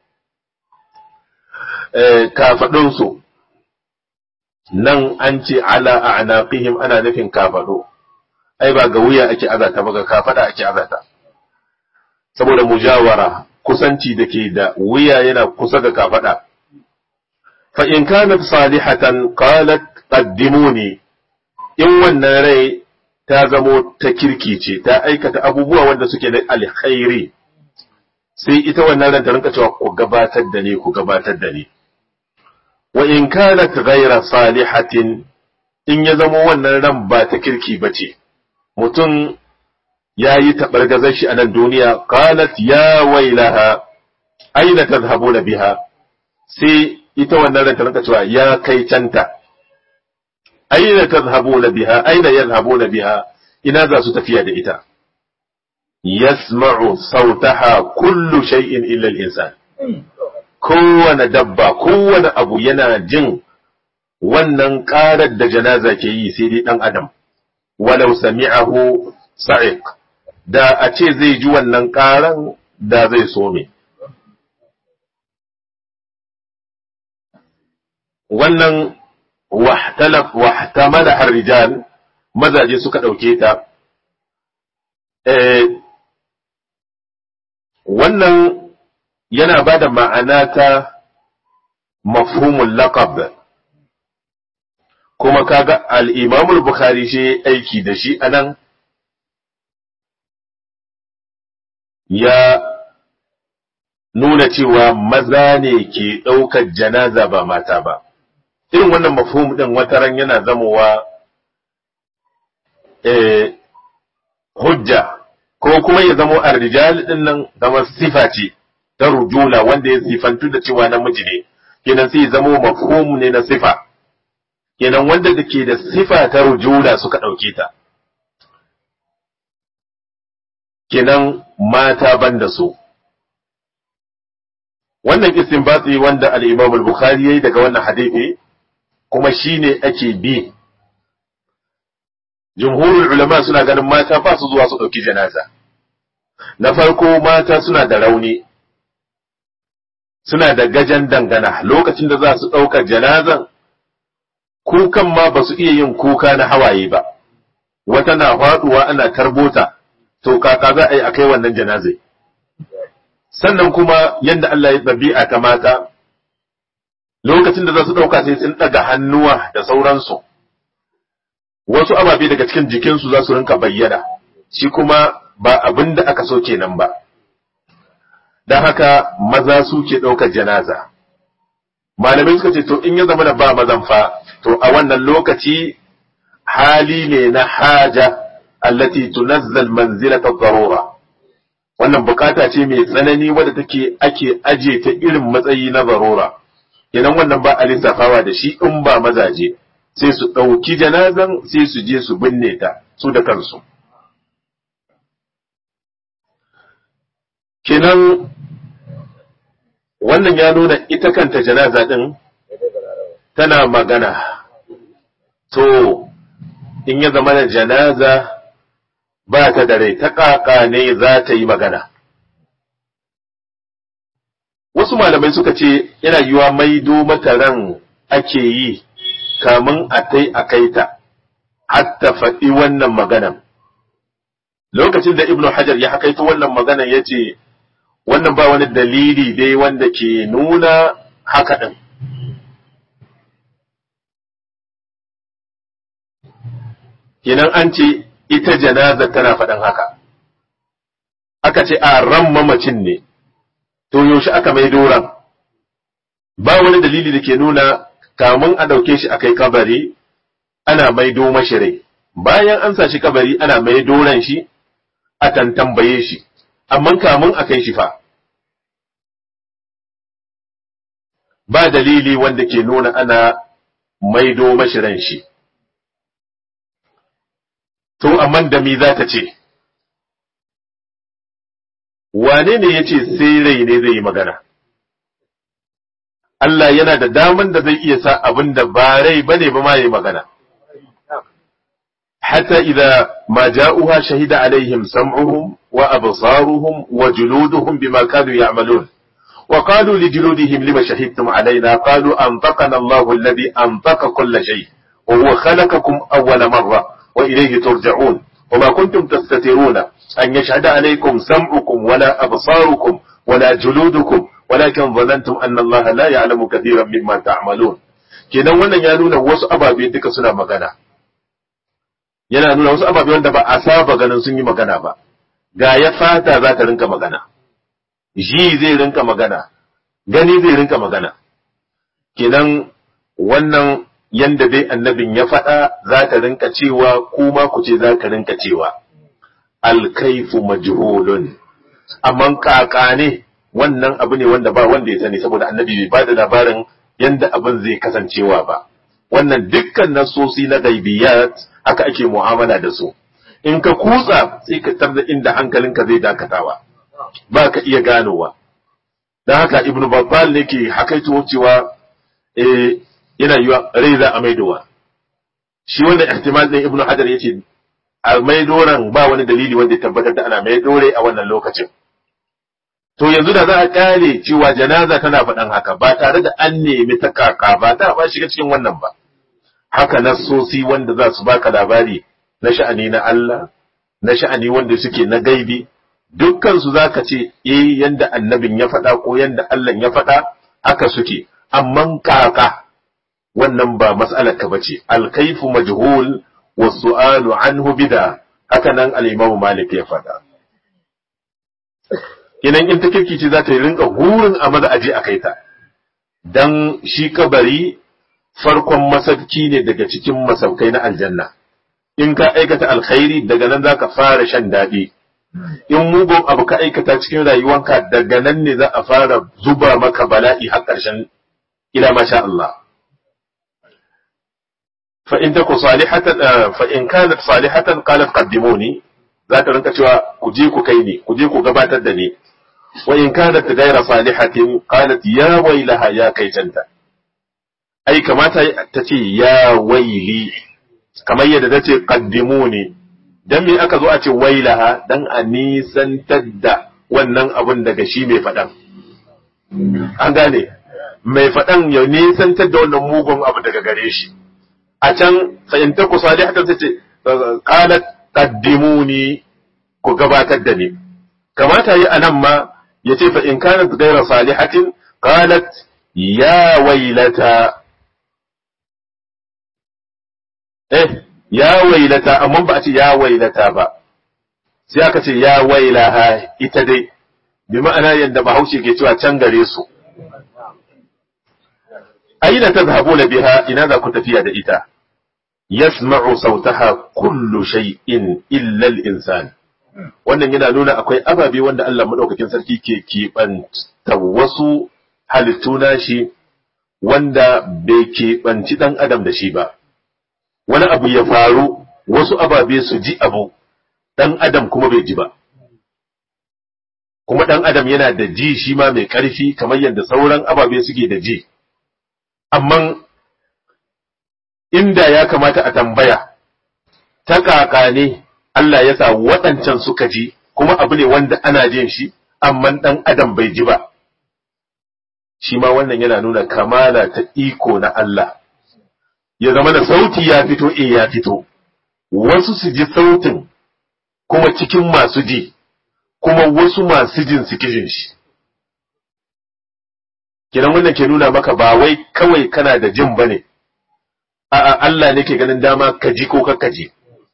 kafadunsu nan an ce ala a'naqihim ana nufin kafado ai ba ga wuya ake azata ba ga kafada ake azata saboda mujawara kusanci da ke da wuya yana kusa ga kafada fa in kanat salihatan qalat qaddimuni in wannan rai ta zamo ta kirki ce ta aikata abubuwa wanda suke da alkhairi sai ita wannan ran ta rinka cewa ku gabatar da ni ku gabatar da ni wa in kanat ghayra salihatin in ya zama wannan ran ba ta kirki bace mutum ya yi taɓargazar shi a nan duniya qalat ya wailaha aina tadhhabuna biha sai ita wannan ran ta rinka cewa ya kai canta aina tadhhabuna biha aina yadhhabuna biha ina za su tafiya da ita yasma'u sautaha kullu shay'in illa al-insan kowane dabba kowane abu yana jin wannan ƙarar da janaza ke yi sai dai ɗan adam walau sami'ahu sa'iq da a ce zai ji wannan ƙaran da zai so me wannan wahtamala har rijal mazaje suka ɗauke ta wannan yana ba da ma'ana ta mafhumul laqab kuma kaga al-Imam bukhari shi aiki da shi anan ya nuna cewa maza ne ke ɗaukar janaza ba mata ba irin wannan mafhum ɗin wataran yana zamowa hujja ko kuma ya zamo arrijal din nan zama sifa ce ta rujula wanda ya sifantu da cewa namiji ne kenan sai ya zamo mafhum ne na sifa kenan wanda da ke da sifa ta rujula suka ɗauke ta kenan mata banda su wannan istinbati wanda al-Imam al-Bukhari yayi daga wannan hadisi kuma shine ake bi jumhurul ulama suna ganin mata ba su zuwa su dauki janaza na farko mata suna da rauni suna da gajan dangana lokacin da za su ɗaukar janazan kukan ma ba su iya yin kuka na hawaye ba wata na faduwa ana tarbota to kaka za a yi a kai wannan janazai sannan kuma yadda Allah ya ɗabi'a ta mata lokacin da za su ɗauka sai sun ɗaga hannuwa da sauransu wasu ababe daga cikin jikinsu za su rinka bayyana shi kuma ba abin da aka so kenan ba don haka maza su ke ɗaukar janaza malamai suka ce to in ya zama da ba mazan fa to a wannan lokaci hali ne na haja allati tunazzal manzilata darura wannan bukata ce mai tsanani wadda take ake aje ta irin matsayi na zarura idan wannan ba a lissafawa da shi in ba mazaje sai su ɗauki janazan sai su je su binne ta su da kansu kenan wannan ya nuna ita kanta janaza ɗin tana magana to in ya zama da janaza ba ta da rai ta ƙaƙa ne za ta yi magana. Wasu malamai suka ce yana yiwa maido mata ran ake yi kamun a tai a kai ta, hatta faɗi wannan maganan. Lokacin da Ibn Hajar ya hakaito wannan maganan ya ce, wannan ba wani dalili dai wanda ke nuna haka ɗin. Kenan an ce ita janaza tana faɗin haka. Aka ce a ran mamacin ne, to yaushe aka mai doran. Ba wani dalili da ke nuna kamun a ɗauke shi a kai kabari, ana maido mashi rai. Bayan an sa shi kabari ana mai doran shi, a tantambaye shi, amma kamun a kai shi fa. Ba dalili wanda ke nuna ana maido mashi ran shi. to amma da mi za ta ce, wane ne ya ce sai rai ne zai yi magana? Allah yana da daman da zai iya sa abin da ba rai ba ne ba ma yi magana. Hatta idza ma ja'uha shahida alaihim sam'uhum wa absaruhum wa juluduhum bima kanu ya'malun. وقالوا لجلودهم لما شهدتم علينا قالوا أنطقنا الله الذي أنطق كل شيء وهو خلقكم أول مرة وإليه ترجعون وما كنتم تستترون أن يشهد عليكم سمعكم ولا أبصاركم ولا جلودكم ولكن ظننتم أن الله لا يعلم كثيرا مما تعملون kenan wannan ya nuna wasu ababe duka suna magana yana nuna wasu ababe wanda ba a saba ganin sun yi magana ba ga ya fata za ta rinka magana ji zai rinka magana gani zai rinka magana kenan wannan yanda dai annabin ya faɗa za ta rinka cewa kuma ku ce za ka rinka cewa alkaifu majhulun amma kaka ne wannan abu ne wanda ba wanda ya sani saboda annabi bai ba da labarin yanda abin zai kasancewa ba wannan dukkan nasosi na gaibiyat haka ake mu'amala da su in ka kutsa sai ka tarda inda hankalinka zai dakatawa ba ka iya ganowa don haka ibnu babbal ne ke hakaito cewa eh yana yiwa rai za a maidowa shi wanda ihtimal din ibnu hajar yace a maidoran ba wani dalili wanda ya tabbatar da ana maidore a wannan lokacin to yanzu da za a kare cewa janaza tana faɗan haka ba tare da an nemi ta kaka ba ta ba shiga cikin wannan ba haka nassosi wanda za su baka labari na sha'ani na Allah na sha'ani wanda suke na gaibi dukkan su zaka ce eh yanda annabin ya faɗa ko yanda Allah ya faɗa haka suke amma kaka wannan ba mas'alar ka bace alkaifu majhul wa su'alu anhu bida haka nan al-Imam Malik ya faɗa Idan in ta kirkice za ta yi rinka hurin a maza aje a kai ta, don shi kabari farkon masauki ne daga cikin masaukai na aljanna, in ka aikata alkhairi daga nan za ka fara shan daɗi in mugun abu ka aikata cikin rayuwanka daga nan ne za a fara zuba maka bala'i har ƙarshen ila masha Allah fa in taku salihatan fa in kanat salihatan qalat qaddimuni za ta rinka cewa ku je ku kai ni ku je ku gabatar da ni wa in kanat ghayra salihatin qalat ya wailaha ya kaitanta ai kamata ta ce ya waili kamar yadda ta ce qaddimuni dan me aka zo a ce wailaha dan a nisantar da wannan abun daga shi mai faɗan an gane mai faɗan ya nisantar da wannan mugun abu daga gare shi a can fahimtar ku salihatan ta ce qalat qaddimuni ku gabatar da ni kamata yi anan ma yace fa in kanat ghayra salihatin qalat ya wailata eh ya wailata amma ba a ce ya wailata ba sai aka ce ya wailaha ita dai bi ma'ana yadda bahaushe ke cewa can gare su aina tadhhabuna biha ina za ku tafiya da ita yasma'u sautaha kullu shay'in illa al-insan wannan yana nuna akwai ababe wanda Allah madaukakin sarki ke keɓanta wasu halittu nashi wanda bai keɓanci ɗan adam da shi ba wani abu ya faru wasu ababe su ji abu ɗan adam kuma bai ji ba kuma ɗan adam yana da ji shi ma mai ƙarfi kamar yadda sauran ababe suke da ji amma inda ya kamata a tambaya ta kaka ne Allah ya sa waɗancan suka ji kuma abu ne wanda ana jin shi amma ɗan adam bai ji ba shi ma wannan yana nuna kamala ta iko na Allah ya zama da sauti ya fito e ya fito wasu su ji sautin kuma cikin masu ji kuma wasu masu jin su kijin shi kiran wannan ke nuna maka ba wai kawai kana da jin bane a'a Allah ne ke ganin dama ka ji ko ka ji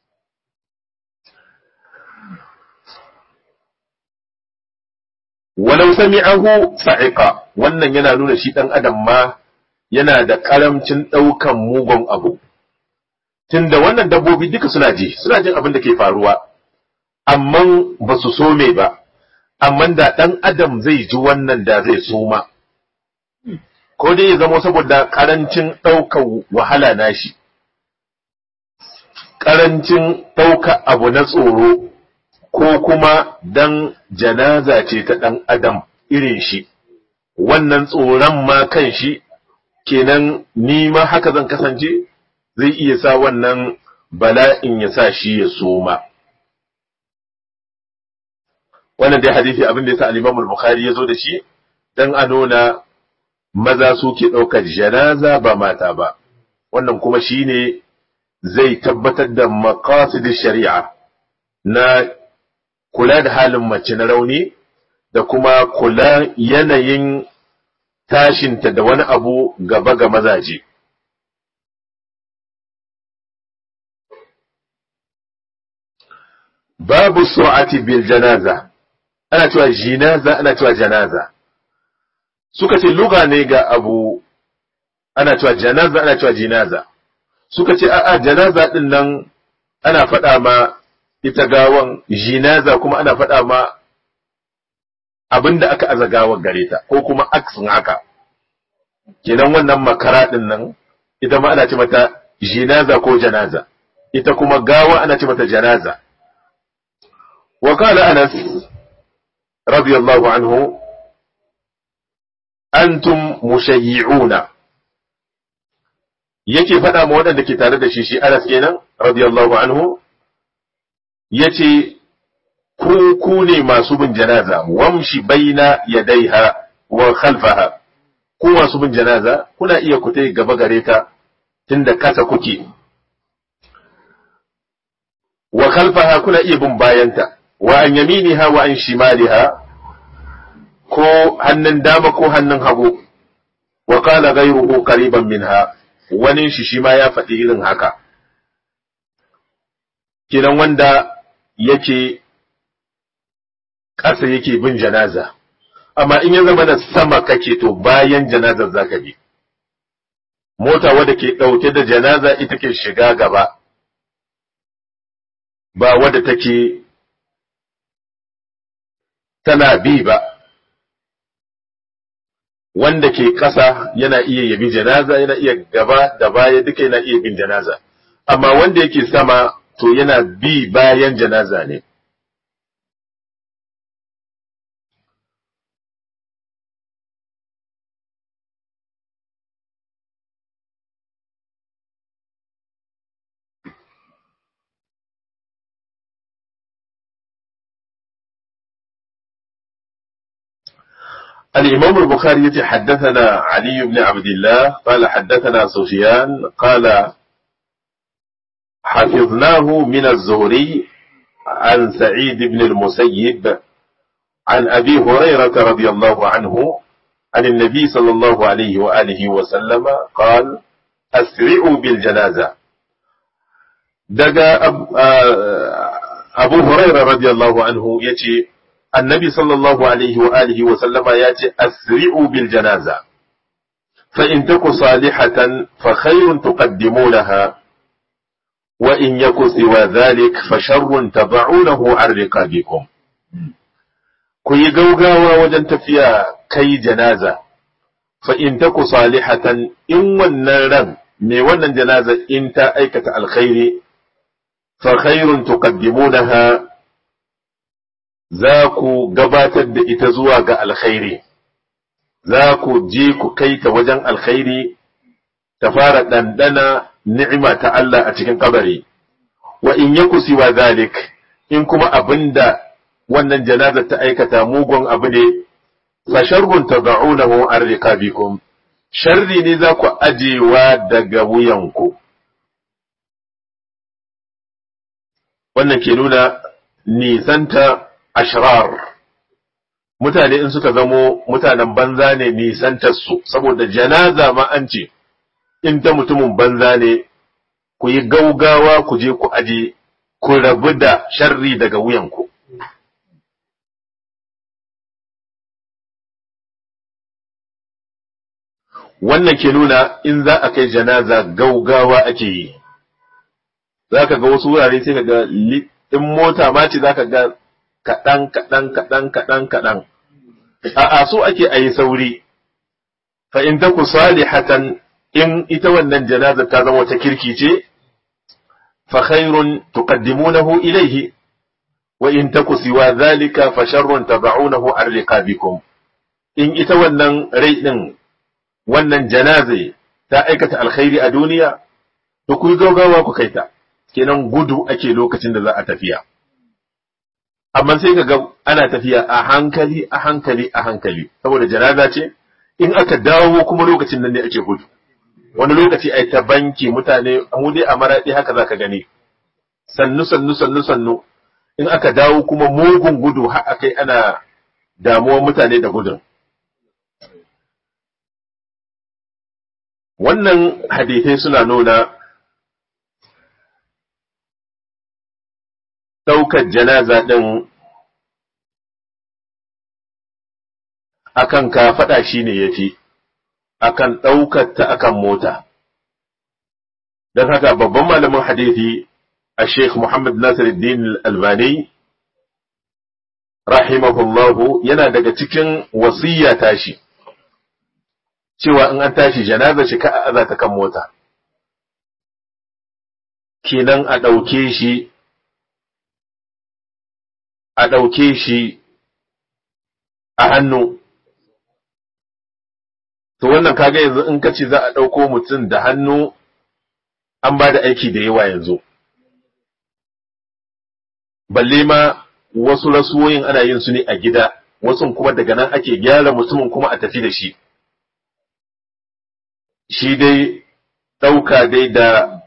walau sami'ahu sa'iqa wannan yana nuna shi dan adam ma yana da karamcin daukan mugun abu tunda wannan dabbobi duka suna ji suna jin abin da ke faruwa amma ba su so me ba amma da dan adam zai ji wannan da zai soma ko dai ya zama saboda karancin ɗaukar wahala nashi karancin ɗauka abu na tsoro ko kuma dan janaza ce ta ɗan adam irin shi wannan tsoron ma kan shi kenan ni ma haka zan kasance zai iya sa wannan bala'in ya sa shi ya soma wannan dai hadisi abin da ya sa al-Imam al-Bukhari ya zo da shi dan a nuna maza suke ɗaukar janaza ba mata ba wannan kuma shine zai tabbatar da maqasid shari'a na kula da halin mace na rauni da kuma kula yanayin tashinta da wani abu gaba ga mazaje. Babu su'ati bil janaza, ana cewa jinaza, ana cewa janaza. Suka ce luga ne ga abu, ana cewa janaza, ana cewa jinaza. Suka ce, a'a, janaza ɗin nan ana faɗa ma ita gawan jinaza kuma ana faɗa ma abin da aka aza gawar gare ta ko kuma aksin haka kenan wannan makara ɗin nan ita ma ana ce mata jinaza ko janaza ita kuma gawa ana ce mata janaza wa qala anas radiyallahu anhu antum mushayyi'una yake faɗa ma waɗanda ke tare da shi shi anas kenan radiyallahu anhu yace ku ku ne masu bin janaza wamshi baina yadaiha wa khalfaha ku masu bin janaza kuna iya ku tai gaba gare ta tunda kasa kuke wa khalfaha kuna iya bin bayanta wa an yaminiha wa an shimaliha ko hannun dama ko hannun hagu wa qala ghayruhu qariban minha wani shi shi ma ya faɗi irin haka kinan wanda yake ƙasa yake bin janaza, amma in ya zama da sama kake to bayan janazar za ka bi. Mota wadda ke ɗauke da janaza ita ke shiga gaba, ba wadda take tana bi ba wanda ke ƙasa yana iya yabi janaza yana iya gaba da baya duka yana iya bin janaza amma wanda yake sama to yana bi bayan janaza ne الإمام البخاري حدثنا علي بن عبد الله قال حدثنا سفيان قال حفظناه من الزهري عن سعيد بن المسيب عن أبي هريرة رضي الله عنه عن النبي صلى الله عليه وآله وسلم قال أسرعوا بالجنازة دقى أب أبو هريرة رضي الله عنه يتي النبي صلى الله عليه وآله وسلم ياتي أسرعوا بالجنازة فإن تك صالحة فخير تقدمونها وإن يك سوى ذلك فشر تضعونه عن رقابكم كي غوغاوا وجن تفيا كي جنازة فإن تك صالحة إن ونرن مي ونن جنازة إن تا أيكة الخير فخير تقدمونها za ku gabatar da ita zuwa ga alkhairi, za ku je ku kai ta wajen alkhairi ta fara ɗanɗana ni'ima ta Allah a cikin kabari, wa in ya kusiwa zalik in kuma abin da wannan janazar ta aikata mugun abu ne, fa sharrun ta za'unahu an rikabikum, sharri ne za ku ajewa daga wuyanku. Wannan ke nuna nisanta ashrar mutane in suka zamo mutanen banza ne nisantarsu saboda janaza ma an ce in ta mutumin banza ne ku yi gaugawa ku je ku aje ku rabu da sharri daga wuyanku wannan ke nuna in za a kai janaza gaugawa ake yi za ka ga wasu wurare sai ka ga in mota ma ce za ka ga kaɗan kaɗan kaɗan kaɗan kaɗan a'a so ake a yi sauri fa in taku salihatan in ita wannan janaza ta zama wata kirki ce fa khairun tuqaddimunahu ilayhi wa in taku siwa zalika fa sharrun tad'unahu an riqabikum in ita wannan rai din wannan janaze ta aikata alkhairi a duniya to ku gaugawa ku kaita kenan gudu ake lokacin da za a tafiya amma sai ka ga ana tafiya a hankali a hankali a hankali saboda janaza ce in aka dawo kuma lokacin nan ne ake gudu wani lokaci ai ta banki mutane mu dai a maraɗi haka za ka gani sannu sannu sannu sannu in aka dawo kuma mugun gudu har akai ana damuwar mutane da gudun wannan hadithai suna nuna ɗaukar janaza ɗin akan ka faɗa shi ne ya fi, akan ɗaukar ta akan mota. Don haka babban malamin hadithi a Sheikh Muhammad Nasiruddin Albani, rahimahullahu yana daga cikin wasiyya tashi, cewa in an tashi janaza shi ka a ta kan mota. Kenan a ɗauke shi a ɗauke shi a hannu. To wannan kaga yanzu in ka ce za a ɗauko mutum da hannu an ba da aiki da yawa yanzu. Balle ma wasu rasuwoyin ana yin su ne a gida, wasu kuma daga nan ake gyara mutumin kuma a tafi da shi. Shi dai ɗauka dai da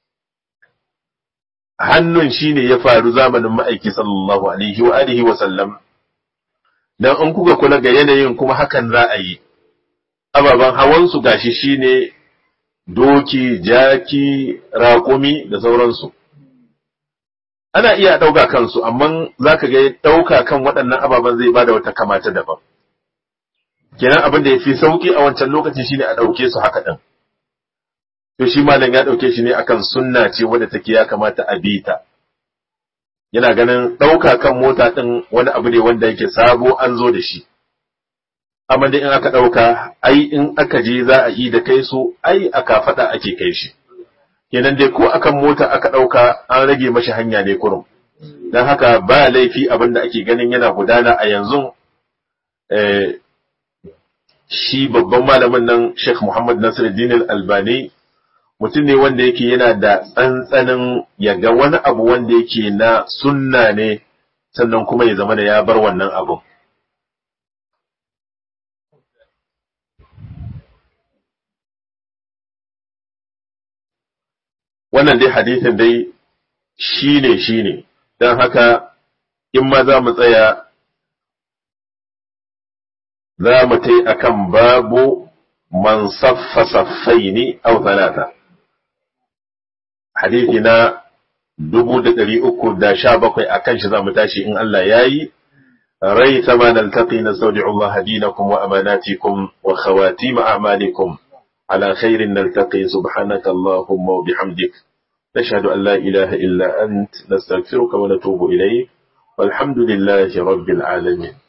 hannun shi ne ya faru zamanin ma'aiki sallallahu alaihi wa alihi wa sallam dan in kuka kula ga yanayin kuma hakan za a yi ababen hawansu gashi shine doki jaki raƙumi da sauransu ana iya ɗauka kansu amma za ka ga ɗauka kan waɗannan ababen zai bada wata kamata daban kenan abin da ya fi sauƙi a wancan lokaci shine a ɗauke su haka ɗin to shi malam ya ɗauke shi ne akan sunna ce wadda take ya kamata a bi ta yana ganin ɗauka kan mota ɗin wani abu ne wanda yake sabo an zo da shi amma dai in aka ɗauka ai in aka je za a yi da kai su ai a kafaɗa ake kai shi kenan dai ko akan mota aka ɗauka an rage mashi hanya ne kurum don haka ba laifi abin da ake ganin yana gudana a yanzu shi babban malamin nan Sheikh Muhammad Nasiruddin Albani mutum ne wanda yake yana da tsantsanin ya ga wani abu wanda yake na sunna ne sannan kuma ya zama da ya bar wannan abun. Wannan dai hadithin dai shi ne shi ne, don haka in ma za mu tsaya za mu tai akan babu man saffa saffaini au talata. Hadithi na dubu da ɗari uku da sha bakwai a kan shi za mu tashi in Allah ya yi, rai sama na altaƙi na saudi Allah dinakum wa amanatikum wa khawatim a'malikum ala khairin naltaqi subhanaka Allahumma wa bihamdik نشهد أن لا إله إلا أنت نستغفرك ونتوب إليك والحمد لله رب العالمين